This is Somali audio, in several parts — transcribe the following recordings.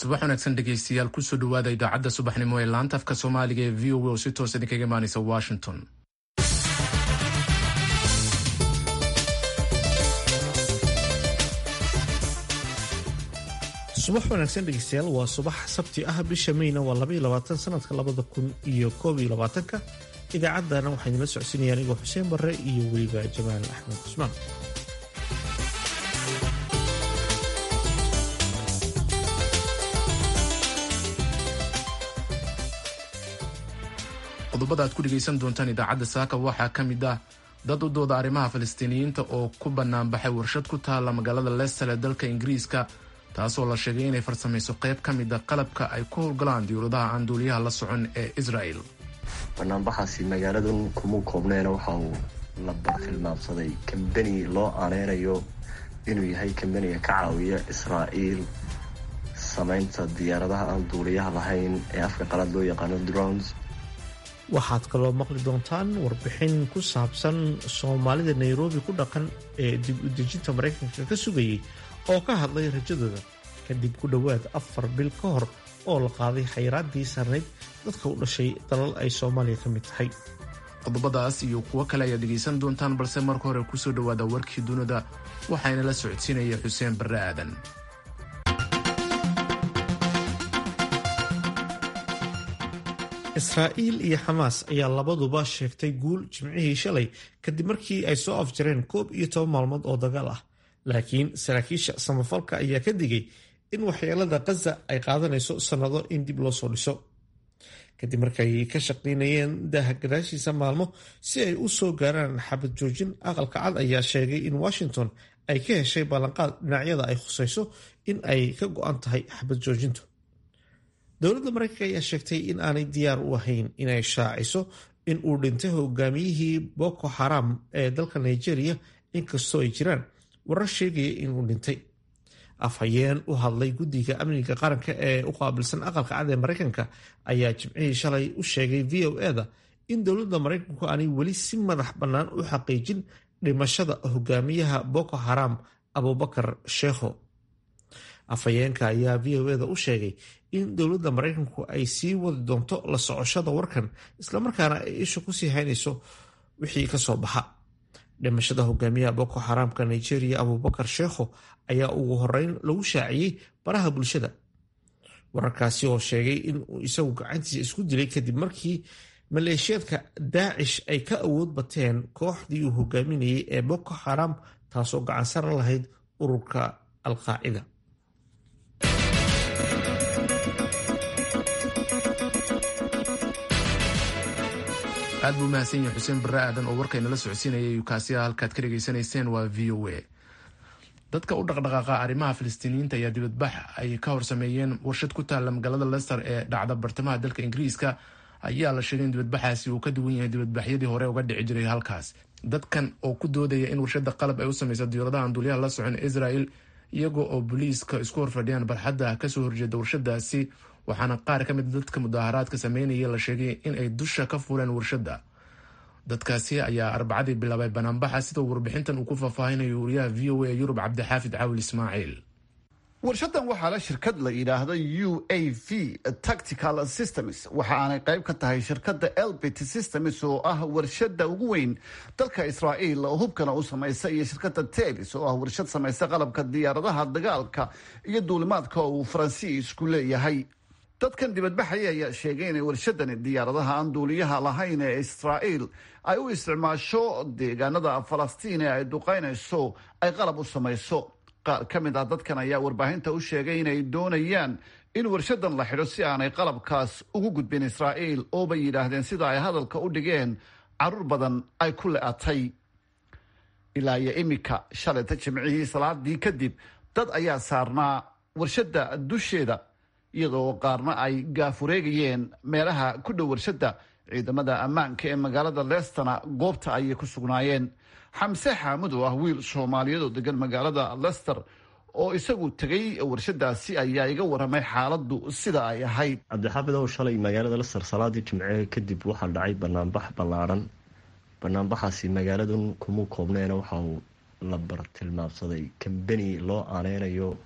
subax wanaagsan dhegeystayaal kusoo dhawaada idaacadda subaxnimo ee laanta afka soomaaliga ee v o a oo si toos idinkaga imaaneysa washington subax wanaagsan dhegeystayaal waa subax sabti ah bisha meyna waa labaiyo labaatan sanadka labada kun iyo koob iyo labaatanka idaacaddana waxaa idinla socodsiinaya anigoo xuseen barre iyo weliba jamaal axmed cusmaan qodobada aad ku dhegaysan doontaan idaacadda saaka waxaa ka mid ah dad u dooda arrimaha falastiiniyiinta oo ku banaanbaxay warshad ku taalla magaalada leicester ee dalka ingiriiska taasoo la sheegay inay farsamayso qayb ka mida qalabka ay ku howlgalaan diyuuradaha aan duuliyaha la socon ee israel banaanbaxaasi magaaladan kuma koobneena waxa uu la bartilmaamsaday kambani loo aaneynayo inuu yahay kambaniga ka caawiya israa'iil samaynta diyaaradaha aan duuliyaha lahayn ee afka qalaad loo yaqaano drones waxaad kaloo maqli doontaan warbixin ku saabsan soomaalida nairobi ku dhaqan ee dib u dejinta maraykanka ka sugayay oo ka hadlay rajadooda kadib ku dhowaad afar bil ka hor oo la qaaday xayiraaddii sarnayd dadka u dhashay dalal ay soomaaliya ka mid tahay qodobadaas iyo kuwo kale ayaad dhegaysan doontaan balse marka hore kusoo dhowaada warkii dunida waxaana la socodsiinaya xuseen barre aadan israa'iil iyo xamaas ayaa labaduba sheegtay guul jimcihii shalay kadib markii ay soo afjareen koob iyo toban maalmood oo dagaal ah laakiin saraakiisha samafalka ayaa ka digay in waxyeelada khaza ay qaadanayso sannado in dib loo soo dhiso kadib markay ka shaqaynayeen daaha gadaashiisa maalmo si ay u soo gaaraan xabad joojin aqalka cad ayaa sheegay in washington ay ka heshay ballanqaad dhinacyada ay khusayso in ay ka go-an tahay xabad joojintu dowladda maraykanka ayaa sheegtay in aanay diyaar u ahayn inay shaaciso in uu dhintay hogaamiyihii boko xaram ee dalka nigeria inkastoo ay jiraan warar sheegaya inuu dhintay afhayeen u hadlay guddiga amniga qaranka ee u qaabilsan aqalka cad ee maraykanka ayaa jimcihii shalay u sheegay v o eda in dowladda maraykanku aanay weli si madax bannaan u xaqiijin dhimashada hogaamiyaha boko xaram abubakar sheekho afhayeenka ayaa v o eda u sheegay in dowladda maraykanku ay sii wadi doonto la socoshada warkan islamarkaana ay isha kusii haynayso wixii kasoo baxa dhimashada hogaamiyaha boko xaraamka nigeria abubakar sheekho ayaa ugu horeyn lagu shaaciyey baraha bulshada wararkaasi oo sheegay in uu isagu gacantiisa isku dilay kadib markii maleeshiyaadka daacish ay ka awood bateen kooxdii uu hogaaminayay ee boko xaram taasoo gacansaran lahayd ururka alqaacida aad buu mahadsan yahay xuseen barre aadan oo warkaynala socodsiinayay kaasi ah halkaad ka dhegaysanayseen waa v o a dadka u dhaqdhaqaaqa arrimaha falastiiniyiinta ayaa dibadbax ay ka hor sameeyeen warshad ku taalla magaalada lester ee dhacda bartamaha dalka ingiriiska ayaa la sheegay in dibadbaxaasi uu ka duwan yahay dibadbaxyadii hore uga dhici jiray halkaas dadkan oo ku doodaya in warshada qalab ay u samaysa diyuuradaha aan duuliyaha la socon israel iyagoo oo booliiska isku horfadhiyaan barxadda kasoo horjeeda warshadaasi waxaana qaar ka mid dadka mudaaharaadka sameynaya la sheegay in ay dusha ka fuleen warshadda dadkaasi ayaa arbacadii bilaabay banaanbaxa sidoo warbixintan uu ku faahfaahinayo wariyaha v o a ee yurub cabdixaafid caawil ismaaciil warshadan waxaa la shirkad la yidhaahdo u a v tactical systems waxa aanay qayb ka tahay shirkadda elbit systems oo ah warshada ugu weyn dalka israa'iil oo hubkana u samaysa iyo shirkadda tebis oo ah warshad samaysa qalabka diyaaradaha dagaalka iyo duulimaadka oo uu faransiisku leeyahay dadkan dibadbaxaya ayaa sheegay inay warshadani diyaaradaha aan duuliyaha lahayn ee israa'iil ay u isticmaasho deegaanada falastiin ee ay duqaynayso ay qalab u samayso qaar ka mid ah dadkan ayaa warbaahinta u sheegay inay doonayaan in warshadan la xidho si aanay qalabkaas ugu gudbin israa'iil oo bay yidhaahdeen sida ay hadalka u dhigeen caruur badan ay ku le-atay ilaa iyo iminka shalayta jimcihii salaadii kadib dad ayaa saarnaa warshadda dusheeda iyadoo qaarna ay gaafureegayeen meelaha ku dhow warshadda ciidamada ammaanka ee magaalada leestana goobta ayay ku sugnaayeen xamse xaamud oo ah wiil soomaaliyeed oo degan magaalada lester oo isagu tegay warshadaasi ayaa iga waramay xaaladdu sida ay ahayd cabdixaafid ow shalay magaalada lester salaadii jimce kadib waxaa dhacay banaanbax ballaadhan banaanbaxaasi magaaladan kuma koobneena waxa uu la bartilmaamsaday kambani loo aaneynayo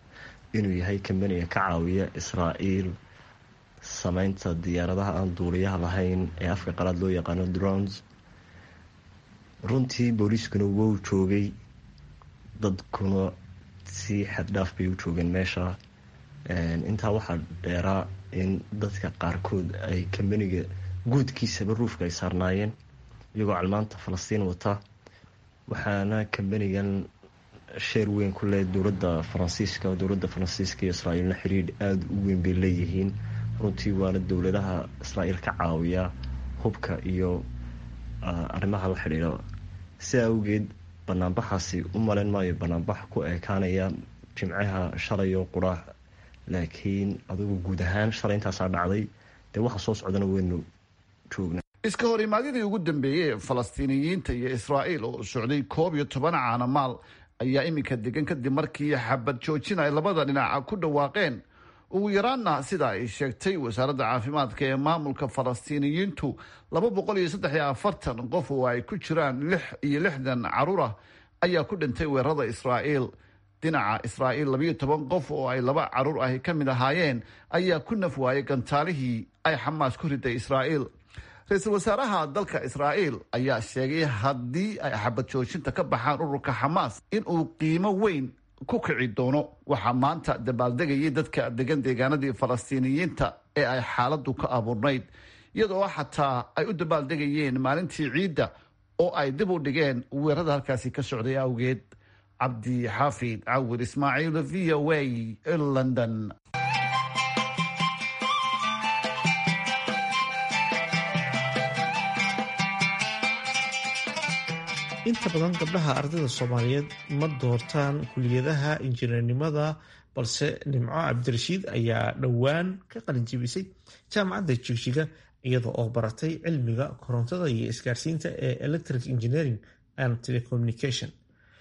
inuu yahay kambaniga ka caawiya israa'iil sameynta diyaaradaha aan duuliyaha lahayn ee afka qalaad loo yaqaano drones runtii booliiskuna wou joogay dadkuna si xaddhaaf bay u joogeen meesha intaa waxaa dheeraa in dadka qaarkood ay kambaniga guudkiisaba ruufka ay saarnaayeen iyagoo calmaanta falastiin wata waxaana kambanigan sheer weyn ku leh dowladda faransiiska dowladda faransiiska iyo israa'iilna xiriir aada u weyn bay leeyihiin runtii waana dowladaha israa'iil ka caawiya hubka iyo arrimaha la xidhiidha si awgeed banaanbaxaasi u malayn maayo banaanbax ku ekaanaya jimcaha shalay oo quraac laakiin adigu guud ahaan shalay intaasaa dhacday dee waxa soo socdana weynu joognaa iska hor imaadyadii ugu dambeeyey ee falastiiniyiinta iyo israa'iil oo socday koob iyo toban caanamaal ayaa iminka degan kadib markii xabad joojin ay labada dhinaca ku dhawaaqeen ugu yaraanna sida ay sheegtay wasaaradda caafimaadka ee maamulka falastiiniyiintu laba boqol iyo saddex iyo afartan qof oo ay ku jiraan lix iyo lixdan caruur ah ayaa ku dhintay weerarada israa'iil dhinaca israa'iil labayo toban qof oo ay laba caruur ahi ka mid ahaayeen ayaa ku naf waayay gantaalihii ay xamaas ku riday israa'iil ra-iisul wasaaraha dalka israa'iil ayaa sheegay haddii ay xabad joojinta ka baxaan ururka xamaas inuu qiimo weyn ku kici doono waxaa maanta dabaaldegayay dadka degan deegaanadii falastiiniyiinta ee ay xaaladdu ka abuurnayd iyadoo xataa ay u dabaaldegayeen maalintii ciidda oo ay dib u dhigeen weerarada halkaasi ka socday awgeed cabdi xaafid cawir ismaaciil v o a london inta badan gabdhaha ardayda soomaaliyeed ma doortaan kuliyadaha injineernimada balse nimco cabdirashiid ayaa dhowaan ka qalinjibisay jaamacadda jigjiga iyada oo baratay cilmiga korontada iyo isgaarsiinta ee electric engineering and telecommunication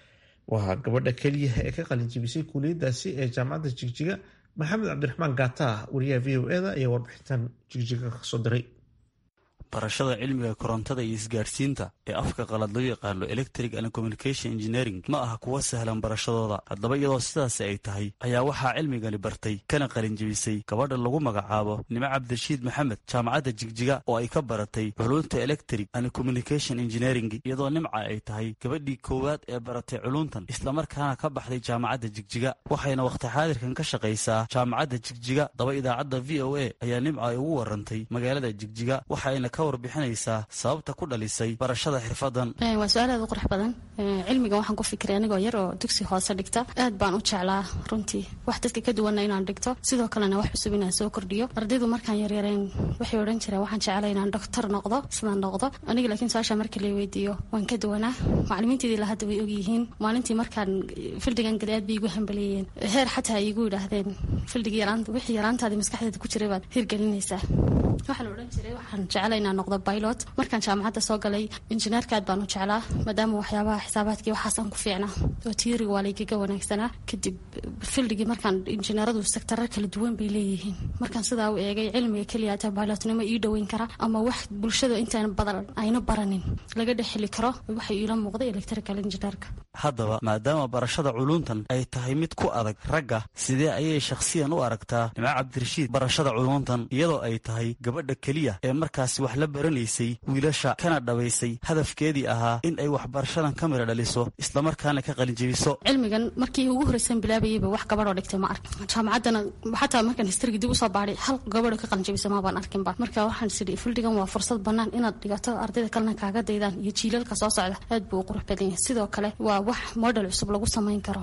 waa gabadha keliya ee ka qalinjibisay kuliyadaasi ee jaamacadda jigjiga maxamed cabdiraxmaan gaata wariyaha v o eda ayaa warbixintan jigjiga kasoo diray barashada cilmiga korontada iyo isgaadhsiinta ee afka qalad loo yaqaano electric and communication engineering ma aha kuwa sahlan barashadooda haddaba iyadoo sidaasi ay tahay ayaa waxaa cilmigani bartay kana qalinjebisay gabadha lagu magacaabo nimo cabdirashiid maxamed jaamacadda jigjiga oo ay ka baratay culuunta electric and communication engineering iyadoo nimca ay tahay gabadhii koowaad ee baratay culuuntan islamarkaana ka baxday jaamacadda jigjiga waxayna wakhti xaadirkan ka shaqaysaa jaamacadda jigjiga daba idaacadda v o a ayaa nimca ay ugu warantay magaalada jigjiga waxayna ka warbixinaysaa sababta ku dhalisay barashada xirfadan waa su-aal aad u qurux badan cilmigan waxaan ku fikiray anigoo yar oo dugsi hoose dhigta aad baan u jeclaa runtii wax dadka ka duwanna inaan dhigto sidoo kalena wax cusub inaan soo kordhiyo ardaydu markaan yaryareen waxay odhan jireen waxaan jeclay inaan doctor noqdo sidaan noqdo aniga laakiin su-aasha marka la weydiiyo waan ka duwanaa macalimiinteedii la hadda way ogyihiin maalintii markaan fildigan gada aad bay igu hambaleeyeen heer xataa ay igu yidhaahdeen fildigii wixii yaraantaadii maskaxdeeda ku jiray baad hirgelinaysaa waxaan odhan jiray waxaan jeclay inaan noqdo pilot markaan jaamacadda soo galay injineerka aad baan u jeclaa maadaama waxyaabaha xisaabaadkii waxaasaan ku fiicnaa oo tiiriga waa laygaga wanaagsanaa kadib fildigii markaan injineeradu sektarar kala duwan bay leeyihiin markaan sidaa u eegay cilmiga keliya ata pilotnimo ii dhoweyn kara ama wax bulshada intaan badan ayna baranin laga dhex heli karo waxay iila muuqday electrical engineerka haddaba maadaama barashada culuuntan ay tahay mid ku adag ragga sidee ayay shakhsiyan u aragtaa nimco cabdirashiid barashada culuuntan iyadoo ay tahay gabadha keliya ee markaasi wax la baranaysay wiilasha kana dhabaysay hadafkeedii ahaa in ay waxbarashadan ka mira dhaliso islamarkaana ka qalinjebiso cilmigan markii ugu horreysan bilaabayayba wax gabadhoo dhigtay ma ark jaamacaddana xataa markaan histrigi dib usoo baadhay hal gabadho ka qalinjebisa maabaan arkinba marka waxaan sidhi fildigan waa fursad bannaan inaad dhigato ardayda kalena kaaga daydaan iyo jiilalka soo socda aad buu u qurux badan yahay sidoo kale waa wax model cusub lagu samayn karo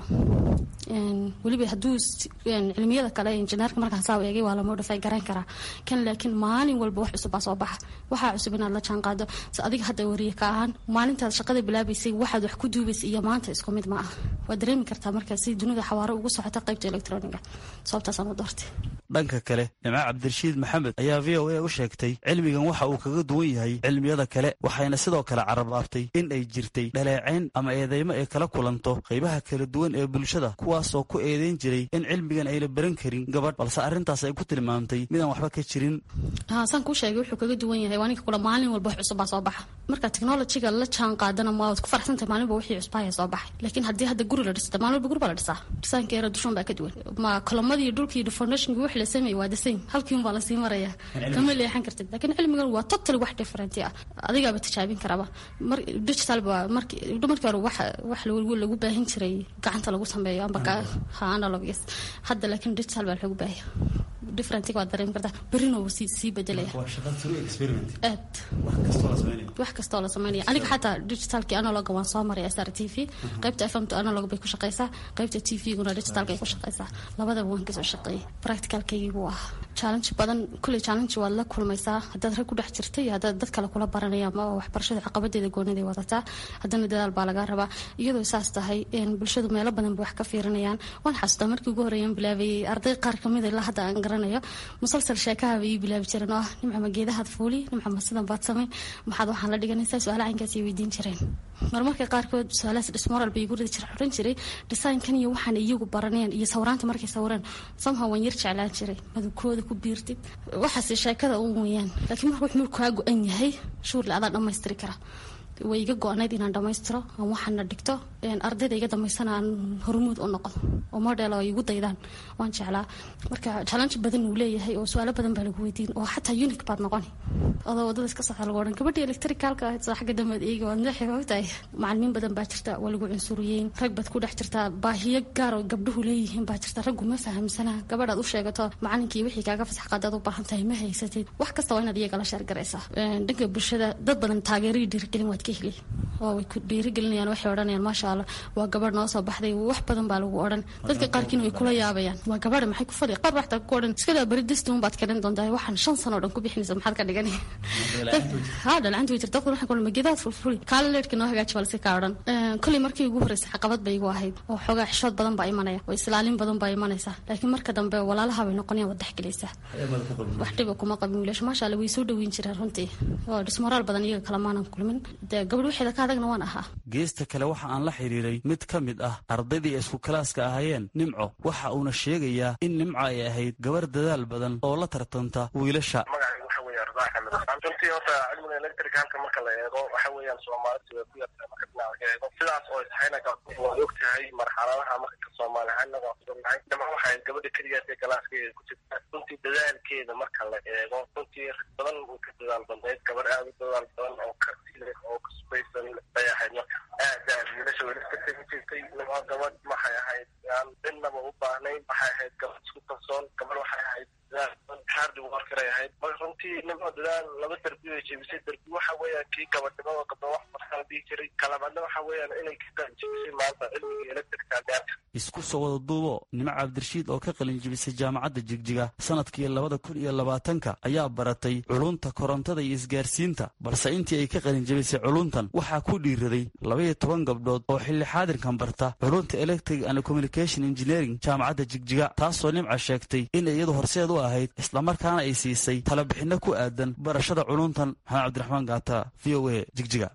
weliba hadduu cilmiyada kale injineerka markaan saa eegay waa la modify garan karaa kan laakiin maalin walba wax cusub baa soo baxa waxaa cusub inaad la jaan qaado si adiga hadda wariye ka ahaan maalintaad shaqada bilaabaysay waxaad wax ku duubaysay iyo maanta isku mid ma ah waad dareemi kartaa marka si dunida xawaaro ugu socota qaybta electroniga sababtaasaan u doortay dhanka kale nimco cabdirashiid maxamed ayaa v o a u sheegtay cilmigan waxa uu kaga duwan yahay cilmiyada kale waxayna sidoo kale carabaabtay in ay jirtay dhaleecayn ama eedeymo ay kala kulanto qaybaha kala duwan ee bulshada kuwaasoo ku eedeyn jiray in cilmigan ayna baran karin gabadh balse arrintaas ay ku tilmaamtay midaan waxba ka jirin saan kuu sheegay wuxuu kaga duwan yahay waa ninka kula maalin walba wax cusub baa soo baxa marka technologyga la jaan qaadana ma waad ku farxsantahay maalinba wixii cusbaaya soo baxay laakiin haddii hadda guri la dhista maalin walba guri baa la dhisaa dhisaanka yara dushan baa ka duwan ma kolomadii dhulkii foundationki wix la sameeyey waa the same halkii unbaa lasii maraya kama leexan kartid laakiin cilmigan waa totally wax different ah adigaaba tijaabin karaba mar digital ba markii markii hore wax wax lagu baahin jiray gacanta lagu sameeyo amba ha analog yes hadda laakiin digital baa lagu baahiya differentiga waad dareemi kartaa berrina wuu sii sii bedelaya aad wax kastoo la sameynaya aniga xataa digitalkii analoga waan soo maray sr t v qaybta fm to analog bay ku shaqeysaa qaybta t v-guna digitalka ay ku shaqeysaa labadaba waan kasoo shaqeeyay practicalkaygii buu ahaa challenge badan kulley challenge waad la kulmaysaa haddaad rag ku dhex jirta iyo haddaad dad kale kula baranaya ama waxbarashada caqabadeeda gooniday wadataa haddana dadaal baa lagaa rabaa iyadoo saas tahay bulshadu meelo badan bay wax ka fiirinayaan waan xasuustaa markii ugu horreeyaan bilaabayay arday qaar kamid ilaa hadda aan garanayo musalsal sheekaha bay ii bilaabi jireen oo ah nimca ma geedahaad fuuli nimca ma sidan baad samay maxaad waxaan la dhiganaysaa su-aala caynkaas ay weydiin jireen marmarka qaarkood su-aalahaas dhismoral bay igu ridi jira odhan jiray dhisaynkan iyo waxaan iyagu baranayaan iyo sawiraanta markay sawireen somehow waan yar jeclaan jiray madabkooda ku biirtid waxaase sheekada uun weeyaan laakiin marka wuxuu kaa go-an yahay shuurle adaa dhammaystiri kara way iga go-nayd inaan dhammaystiro aan waxaana dhigto ardayda iga dambaysana aan hormuud u noqdo oo model oo igu daydaan waan jeclaa marka challenge badan uu leeyahay oo su-aalo badan baa lagu weydiin oo xataa unic baad noqoni adoo wadada iska socda lagu odhan gabadhii electricalka ahayd soo xagga dambeed eegi waad madaxi ogtahay macalimiin badan baa jirta waa lagu cunsuriyeyn rag baad ku dhex jirtaa baahiyo gaar oo gabdhuhu leeyihiin baa jirta raggu ma fahamsana gabadhaad u sheegato macalinkii wixii kaaga fasax qaadaad u baahan tahay ma haysatid wax kasta waa inaad iyaga la sheergaraysaa dhanka bulshada dad badan taageerii dhiirigelin waad ka heli oo way ku dhiirigelinayaan waxay odhanayaan maasha allah waa gabadh noo soo baxday wax badan baa lagu odhan dadka qaarkiina way kula yaabayaan waa gabadha maxay ku fadhi qaar waxtaa ku odhan iskadaa beri distuun baad karin doontaa waxaan shan sano o dhan ku bixinaysa maxaad ka dhigani ha dhalacanta way jirta dadku waxay kulan magedaad fulfuli kaala leedhka noo hagaaji balse kaa odhan kolley markii ugu horreysay caqabad bay igu ahayd oo xoogaa xishood badan baa imanaya oo islaalin badan baa imanaysa laakiin marka dambe walaalaha bay noqonayaan wad dhexgelaysaa wax dhiba kuma qabin wiilasha maasha allah way soo dhaweyn jireen runtii oo dhismoraal badan iyaga kale maanan kulmin dee gabadh waxeeda ka adagna waan ahaa geesta kale waxa aan la xidhiiray mid ka mid ah ardaydii isku kalaaska ahaayeen nimco waxa uuna sheegayaa in nimco ay ahayd gabar dadaal badan oo la tartanta wiilasha runtii horta cilmiga electricalka marka la eego waxa weeyaan soomaalida way ku yartahay marka dhinaca laga eego sidaas oo tahayna waad og tahay marxaladaha marka soomaali ahaanaga nahay dama waxay gabadha keligaas ee galaaska ku jirta runtii dadaalkeeda marka la eego runtii rag badan uu ka dadaal badnayd gabar aada u dadaal badan oo karti leh oo kasbaysan bay ahayd marka aad aad wiilasha weli ka tegi jirtay nima gabadh maxay ahayd aan dhinaba u baahnayn waxay ahayd gabadh isku kalsoon gabadh waxay ahayd hardi warkaray ahayd marka runtii nimo dadaal laba derbi bay jebisay derbi waxa weeyaan kii gabadhnimada gabdho wax markaa dhihi jiray kalabaadna waxa weeyaan inay ka qalinjebisay maanta cilmiga electricka gaarka isku soo wada duubo nimco cabdirashiid oo ka qalinjebisay jaamacadda jigjiga sanadkii labada kun iyo labaatanka ayaa baratay culunta korontada iyo isgaarsiinta balse intii ay ka qalinjebisay culuntan waxaa ku dhiiraday labaiyo toban gabdhood oo xilli xaadirkan barta culunta electric and communication engineering jaamacadda jigjiga taasoo nimca sheegtay in iyadu horseed u ahayd islamarkaana ay siisay talabixinno ku aadan barashada culuntan maxamed cabdiraxmaan gaata v o a jigjiga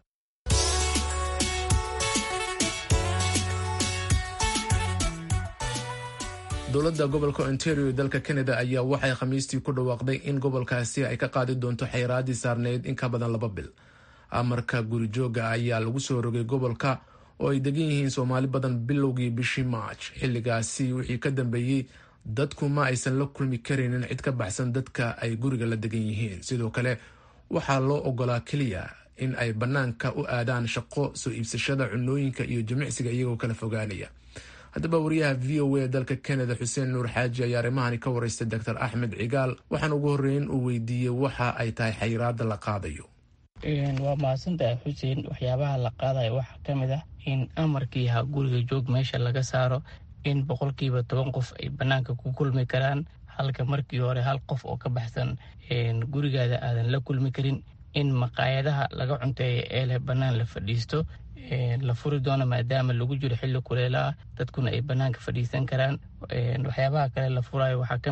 dowladda gobolka ontario ee dalka canada ayaa waxay khamiistii ku dhawaaqday in gobolkaasi ay ka qaadi doonto xayiraadii saarneyd in ka badan laba bil amarka gurijooga ayaa lagu soo rogay gobolka oo ay degan yihiin soomaali badan bilowgii bishii march xilligaasi wixii ka dambeeyey dadku ma aysan la kulmi karaynin cid ka baxsan dadka ay guriga la degan yihiin sidoo kale waxaa loo ogolaa keliya in ay bannaanka u aadaan shaqo soo iibsashada cunooyinka iyo jimicsiga iyagoo kala fogaanaya haddaba wariyaha v o a dalka canada xuseen nuur xaaji ayaa arrimahani ka wareystay doctor axmed cigaal waxaan ugu horreyn uu weydiiyey waxa ay tahay xayiraada la qaadayo waa mahadsantahay xuseen waxyaabaha la qaadayo waxaa ka mid ah in amarkii ha guriga joog meesha laga saaro in boqolkiiba toban qof ay bannaanka ku kulmi karaan halka markii hore hal qof oo ka baxsan gurigaada aadan la kulmi karin in maqaayadaha laga cunteeya ee leh bannaan la fadhiisto la furi doono maadaama lagu jiro xilli kuleela ah dadkuna ay bannaanka fadhiisan karaan waxyaabaha kale la furayo waxaa ka mid ah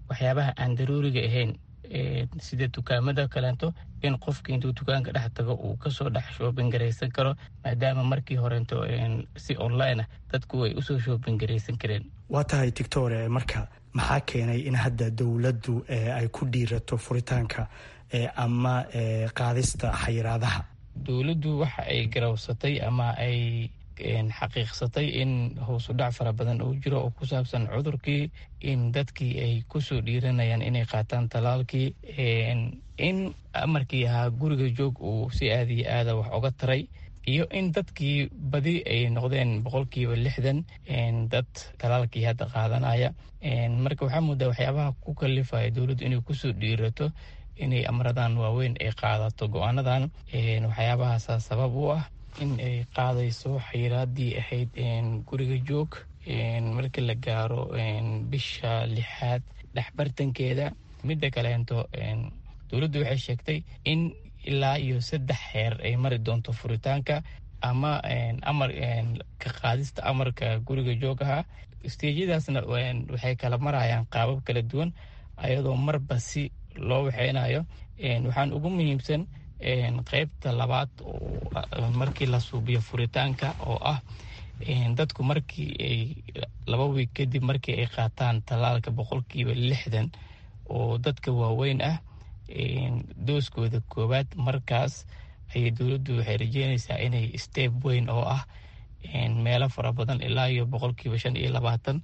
waxyaabaha aan daruuriga ahayn sida dukaamada kaleento in qofka intuu dukaanka dhex tago uu kasoo dhex shoobin garaysan karo maadaama markii horeento si online ah dadku ay usoo shoobin garaysan kareen waa tahay tictore marka maxaa keenay in hadda dowladdu ay ku dhiirato furitaanka ama qaadista xayiraadaha dowladdu waxa ay garawsatay ama ay xaqiiqsatay in howsudhac fara badan uu jiro oo ku saabsan cudurkii in dadkii ay kusoo dhiiranayaan inay qaataan talaalkii in amarkii ahaa guriga joog uu si aada iyo aada wax oga taray iyo in dadkii badi ay noqdeen boqolkiiba lixdan dad talaalkii hadda qaadanaya marka waxaa moodaa waxyaabaha ku kalifaya dowladdu inay kusoo dhiirato inay amradan waaweyn ay qaadato go-aanadan waxyaabahaasa sabab u ah in ay qaadayso xayiraadii ahayd guriga joog markii la gaaro bisha lixaad dhexbartankeeda midda kaleento dowladdu waxay sheegtay in ilaa iyo saddex xeer ay mari doonto furitaanka ama amar ka qaadista amarka guriga joogaha isteejyadaasna waxay kala marayaan qaabab kala duwan ayadoo marba si loo waxeynayo waxaan ugu muhiimsan qeybta labaad markii la suubiyo furitaanka oo ah dadku markii ay laba wiig kadib markii ay qaataan tallaalka boqolkiiba lixdan oo dadka waaweyn ah dooskooda koowaad markaas ayay dowladdu waxay rajeynaysaa inay steb weyn oo ah meelo fara badan ilaa iyo boqolkiiba shan iyo labaatan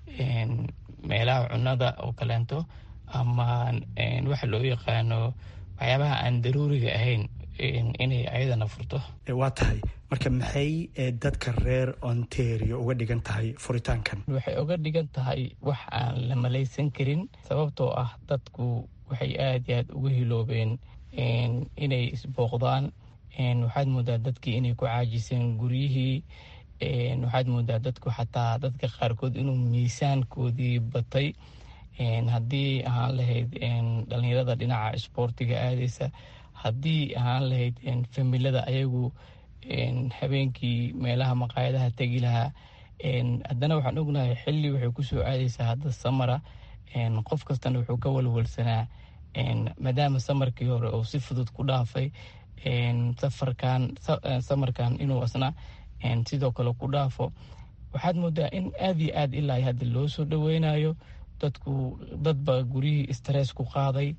meelaha cunada oo kaleento ama waxa loo yaqaano waxyaabaha aan daruuriga ahayn inay ayadana furto waa tahay marka maxay dadka reer ontario uga dhigan tahay furitaankan waxay uga dhigan tahay wax aan la malaysan karin sababtoo ah dadku waxay aada iyo aada uga hiloobeen inay isbooqdaan waxaad moodaa dadkii inay ku caajiseen guryihii waxaad moodaa dadku xataa dadka qaarkood inuu miisaankoodii batay haddii ahaan lahayd dhalinyarada dhinaca isboortiga aadeysa haddii ahaan lahayd familada ayagu habeenkii meelaha maqaayadaha tegi lahaa haddana waxaan ognahay xilli waxay kusoo aadeysaa hadda samara qof kastana wuxuu ka walwalsanaa maadaama samarkii hore uu si fudud ku dhaafay safarkan samarkan inuu asna sidoo kale ku dhaafo waxaad moodaa in aada iyo aad ilaa hadda loo soo dhaweynayo dadku dad baa guryihii stress ku qaaday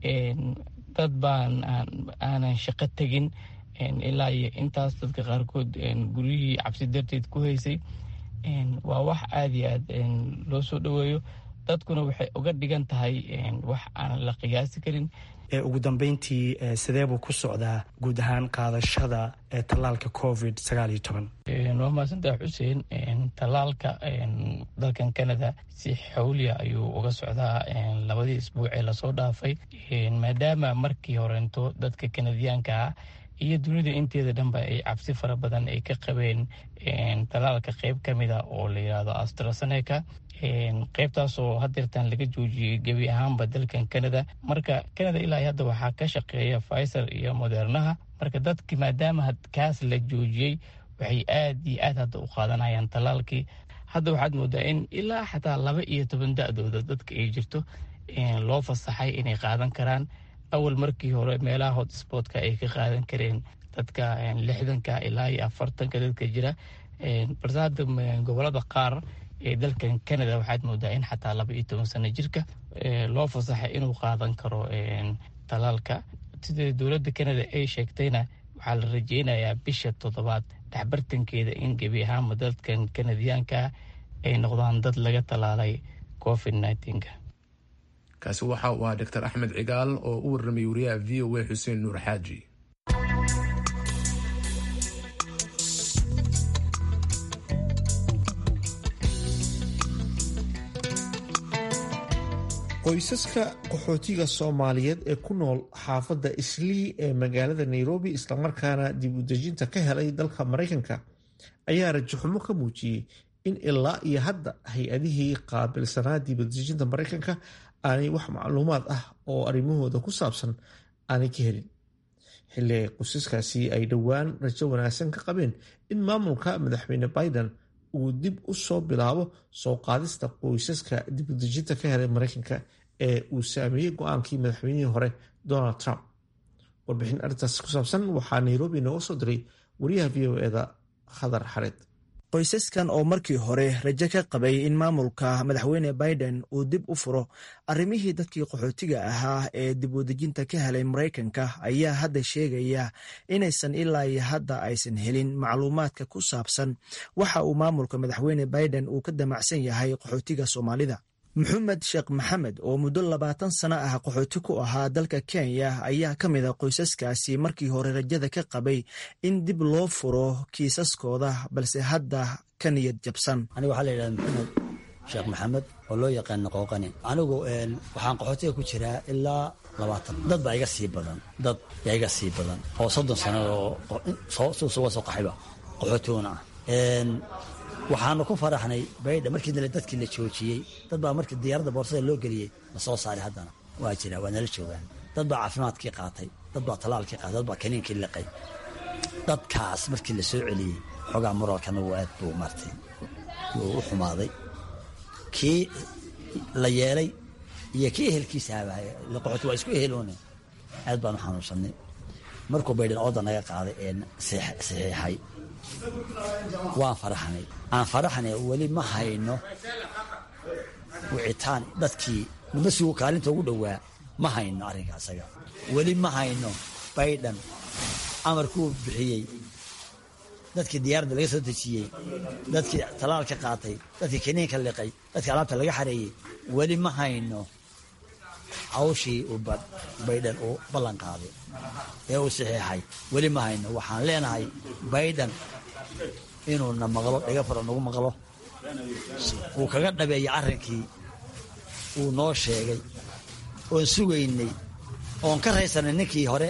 dad baan aanan shaqo tegin ilaa iyo intaas dadka qaarkood guryihii cabsi darteed ku haysay waa wax aada iyo aad loo soo dhaweeyo dadkuna waxay uga dhigan tahay wax aan la qiyaasi karin ugu dambeyntii sidee buu ku socdaa guud ahaan qaadashada tallaalka covid sagaal iyo toban waa mahadsantaha xuseen tallaalka dalkan canada si xawliya ayuu uga socdaa labadii isbuuc ee lasoo dhaafay maadaama markii horeento dadka kanadiyaanka ah iyo dunida inteeda dhanba ay cabsi fara badan ay ka qabeen tallaalka qeyb ka mida oo la yidhaahdo astraseneca qeybtaasoo hadeertaan laga joojiyey gebi ahaanba dalkan canada marka canada ilaa hadda waxaa ka shaqeeya pfizer iyo modernaha marka dadki maadaama kaas la joojiyey waxay aad iyo aad hadda u qaadanayaan tallaalkii hadda waxaad moodaa in ilaa xataa laba iyo toban da-dooda dadka ay jirto loo fasaxay inay qaadan karaan awal markii hore meelaha hotspotka ay ka qaadan kareen dadka lixdanka ilaa iyo afartanka dadka jira balse hadda gobolada qaar ee dalkan canada waxaad moodaa in xataa laba iyo toban sano jirka loo fasaxay inuu qaadan karo talaalka sida dowladda canada ay sheegtayna waxaa la rajeynayaa bisha toddobaad dhexbartankeeda in gebi ahaanba dadkan kanadiyaanka ay noqdaan dad laga talaalay covid nneteen-ka kaasi waxa uu ahaa doctor axmed cigaal oo u warramay wariyaha v o a xuseen nuur xaaji qoysaska qaxootiga soomaaliyeed ee ku nool xaafadda islii ee magaalada nairobi islamarkaana dib u dejinta ka helay dalka maraykanka ayaa rajaxumo ka muujiyey in ilaa iyo hadda hay-adihii qaabilsanaa dib u dejinta maraykanka aanay wax macluumaad ah oo arrimahooda ku saabsan aanay ka helin xilli ay qoysaskaasi ay dhowaan rajo wanaagsan ka qabeen in maamulka madaxweyne biden uu dib u soo bilaabo soo qaadista qoysaska dibudejinta ka helay maraykanka ee uu saameeyey go-aankii madaxweynihii hore donald trump warbixin arrintaas ku saabsan waxaa nairobi nooga soo diray wariyaha v o eda khadar xareed qoysaskan oo markii hore rajo ka qabay in maamulka madaxweyne biden uu dib u furo arrimihii dadkii qaxootiga ahaa ee dib udejinta ka helay maraykanka ayaa hadda sheegaya inaysan ilaa iyo hadda aysan helin macluumaadka ku saabsan waxa uu maamulka madaxweyne biden uu ka damacsan yahay qaxootiga soomaalida maxamed sheekh maxamed oo muddo labaatan sano ah qaxooti ku ahaa dalka kenya ayaa ka mid a qoysaskaasi markii hore rajada ka qabay in dib loo furo kiisaskooda balse hadda ka niyad jabsan aniga waxaa la yidhahda maxamed sheekh maxamed oo loo yaqaano qooqani anigu waxaan qaxootiga ku jiraa ilaa labaatan dad baa iga sii badan dad yaa iga sii badan oo soddon sannaoo suusuga soo qaxayba qaxootiguna ah waxaanu ku faraxnay baydha markii dadkii la joojiyey dad baa markii diyaaradda boorsada loo geliyey la soo saaray haddana waa jira waa nala joogaan dad baa caafimaadkii qaatay dad baa talaalkii qaatay dad baa kaniinkii liqay dadkaas markii la soo celiyey xoogaa moralkana wuu aad buu martay wuu u xumaaday kii la yeelay iyo kii ehelkiisa habahay qaxooti waa isku eheloone aad baanu xanuunsanay markuu baydhan ooda naga qaaday ee saxiixay waan faraxnay aan faraxnay weli ma hayno wicitaan dadkii mudasigu kaalinta ugu dhowaa ma hayno arrinka isaga weli ma hayno baydhan amarkuu bixiyey dadkii diyaaradda laga soo dejiyey dadkii talaalka qaatay dadkii kaniinka liqay dadkii alaabta laga xareeyey weli ma hayno hawshii uu baydhan uu ballan qaaday ee uu saxiixay weli ma hayno waxaan leenahay baydhan inuuna maqlo dhiga faro nagu maqlo uu kaga dhabeeyo arrinkii uu noo sheegay oon sugaynay oon ka raysanay ninkii hore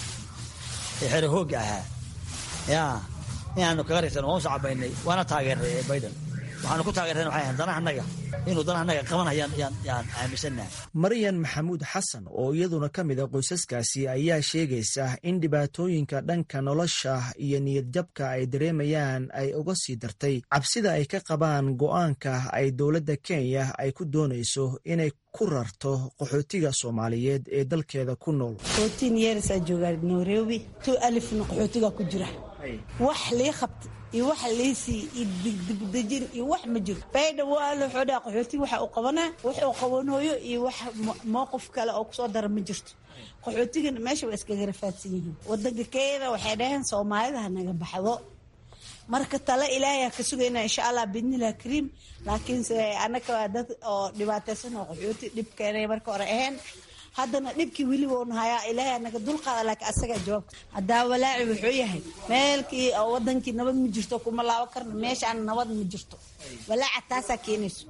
ee xero hoogga ahaa yaa inaanu kaga raysan waan u sacabaynay waana taageernay ee baydhan waxaanu ku taageereen waxay ahayd danaha annaga inuu danaha annaga qabanayaan yaan yaan aaminsannahay maryan maxamuud xasan oo iyaduna ka mid a qoysaskaasi ayaa sheegaysa in dhibaatooyinka dhanka nolosha iyo niyadjabka ay dareemayaan ay uga sii dartay cabsida ay ka qabaan go'aanka ay dowladda kenya ay ku doonayso inay ku rarto qaxootiga soomaaliyeed ee dalkeeda ku nool yeersaa joogaa nairobi tu alifna qaxootiga ku jira wax lii qabta iyo wax liisii iyo digdigdejin iyo wax ma jiro baydha waa la xoodhaa qaxooti waxa uu qabanaa wax uu qabanooyo iyo wax mowqif kale oo kusoo dara ma jirto qaxootigana meesha waa iskaga rafaadsan yihiin wadanka kenya waxay dhaheen soomaalida ha naga baxdo marka tale ilaahay ka sugayna insha allah biidnilah kariim laakiinse annaka waa dad oo dhibaataysan oo qaxooti dhibkeenay marka hore ahayn haddana dhibkii weli woonu hayaa ilaahay anaga dulqaada laakiin asagaa jawaabta haddaa walaaci wuxuu yahay meelkii oo wadankii nabad ma jirto kuma laabo karno meeshaan nabad ma jirto walaaca taasaa keenayso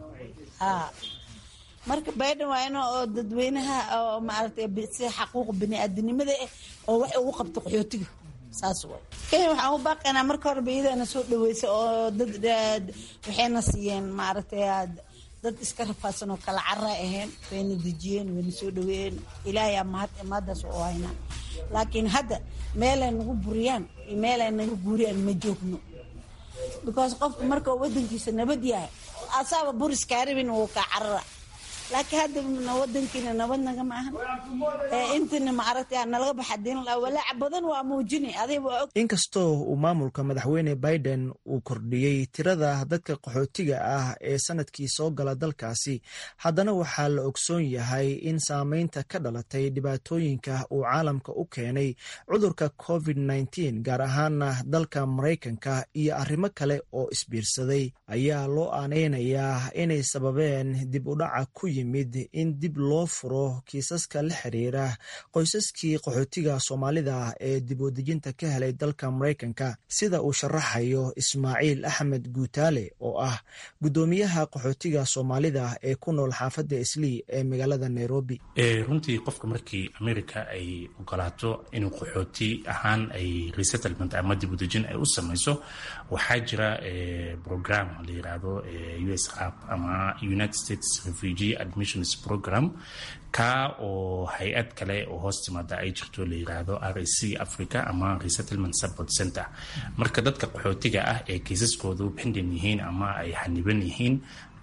marka baydhan waa in oo dadweynaha oo maaragtay si xaquuq biniaadanimada ah oo wax ugu qabto qaxootiga saas way kenya waxaan u baaqaynaa marka horeba iyadaana soo dhaweysa oo dad waxayna siiyeen maaragtay dad iska rafaadsan oo kala cara ahayn wayna dejiyeen wayna soo dhaweeyeen ilaahay mahad imaadaas u haynaa laakiin hadda meelay nagu buriyaan iyo meelay naga guuriyaan ma joogno because qofka marka wadankiisa nabad yahay asaaba buris kaaribin wuu kaa carara laakiin hadda wadankiina nabad nagama ahan intana maaragtay nalaga baxa diin walaaca badan waa muujinay adiga waa og inkastoo uu maamulka madaxweyne biden uu kordhiyey tirada dadka qaxootiga ah ee sanadkii soo gala dalkaasi haddana waxaa la ogsoon yahay in saameynta ka dhalatay dhibaatooyinka uu caalamka u keenay cudurka covid nteen gaar ahaana dalka maraykanka iyo arrimo kale oo isbiirsaday ayaa loo aaneynayaa inay sababeen dib u dhaca ku yimid in dib loo furo kiisaska la xiriira qoysaskii qaxootiga soomaalida ee dib udejinta ka helay dalka maraykanka sida uu sharaxayo ismaaciil axmed guutaale oo ah guddoomiyaha qaxootiga soomaalida ee ku nool xaafadda islii ee magaalada nairobi runtii qofka markii america ay ogolaato inuu qaxooti ahaan ay resettlement ama dib udejin ay u samayso waxaa jira program la yiraahdo us app ama united states refugee admissions program ka oo hay-ad kale oo hoos timaada ay jirto la yiraahdo r a c africa ama resettlement support center marka dadka qaxootiga ah ee kiisaskoodu pendin yihiin ama ay xaniban yihiin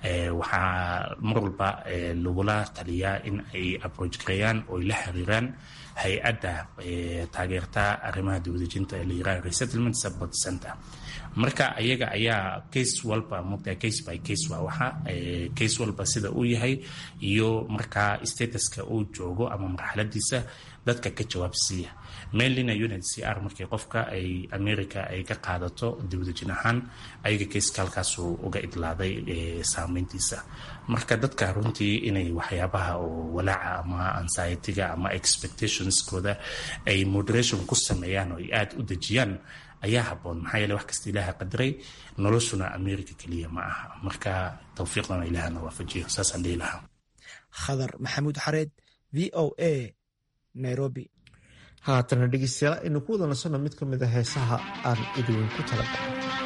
waxaa mar walba lagula taliyaa in ay approach gareeyaan oo ay la xiriiraan hay-adda taageerta arrimaha dibadejinta ee la yiraahdo resettlement support center marka ayaga ayaa case walba mogtaa case by case waa waxa case walba sida uu yahay iyo markaa statuska uu joogo ama marxaladiisa dadka ka jawaabsiiya mainlina unit c r markii qofka ay america ay ka qaadato dibadejin ahaan ayaga kayska halkaasuu uga idlaaday saameyntiisa marka dadka runtii inay waxyaabaha oo walaaca ama anxiety-ga ama expectationskooda ay moderation ku sameeyaan oo ay aada u dejiyaan ayaa haboon maxaa yeele wax kasta ilaaha qadaray noloshuna america keliya ma aha marka tawfiiqdana ilaahana waafajiyo saasaan dhihi lahaa khadar maxamuud xareed v o a nairobi haatana dhegeystayaal aynu ku wada nasanno mid ka mid a heesaha aan idinku talagalay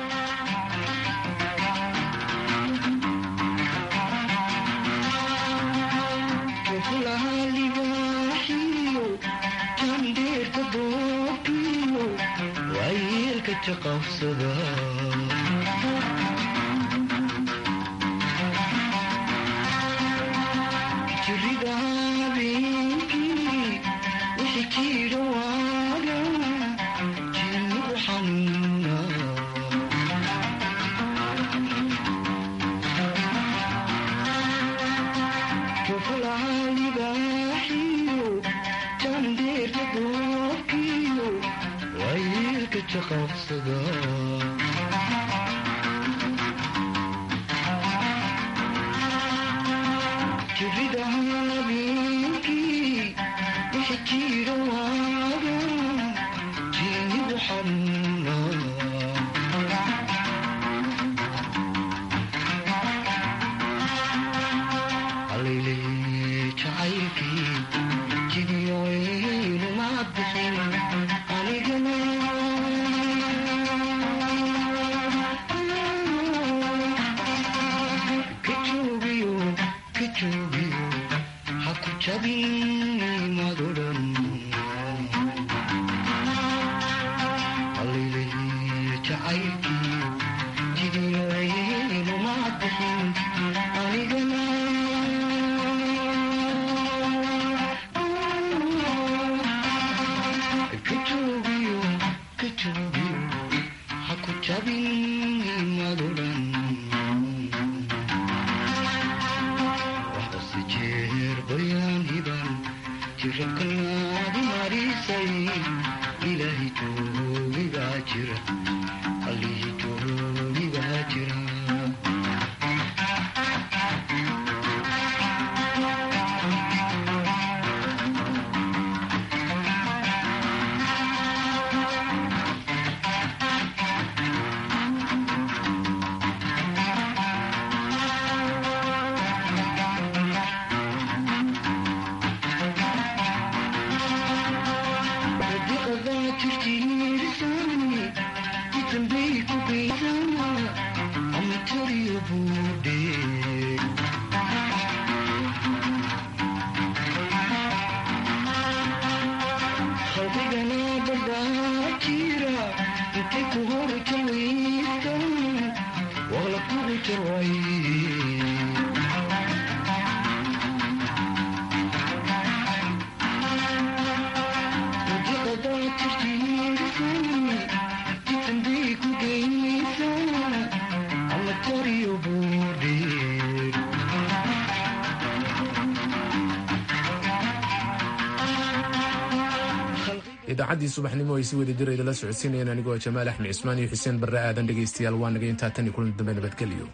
idaacaddii subaxnimo ay si wada jira idala socodsiinayeen anigoo jamaal axmed cismaan iyo xuseen barre aadan dhegaystayaal waa naga intaa tan iyo kulan dambe nabadgelyo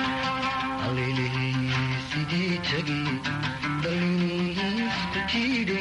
sidii tagi daliisku jiidhe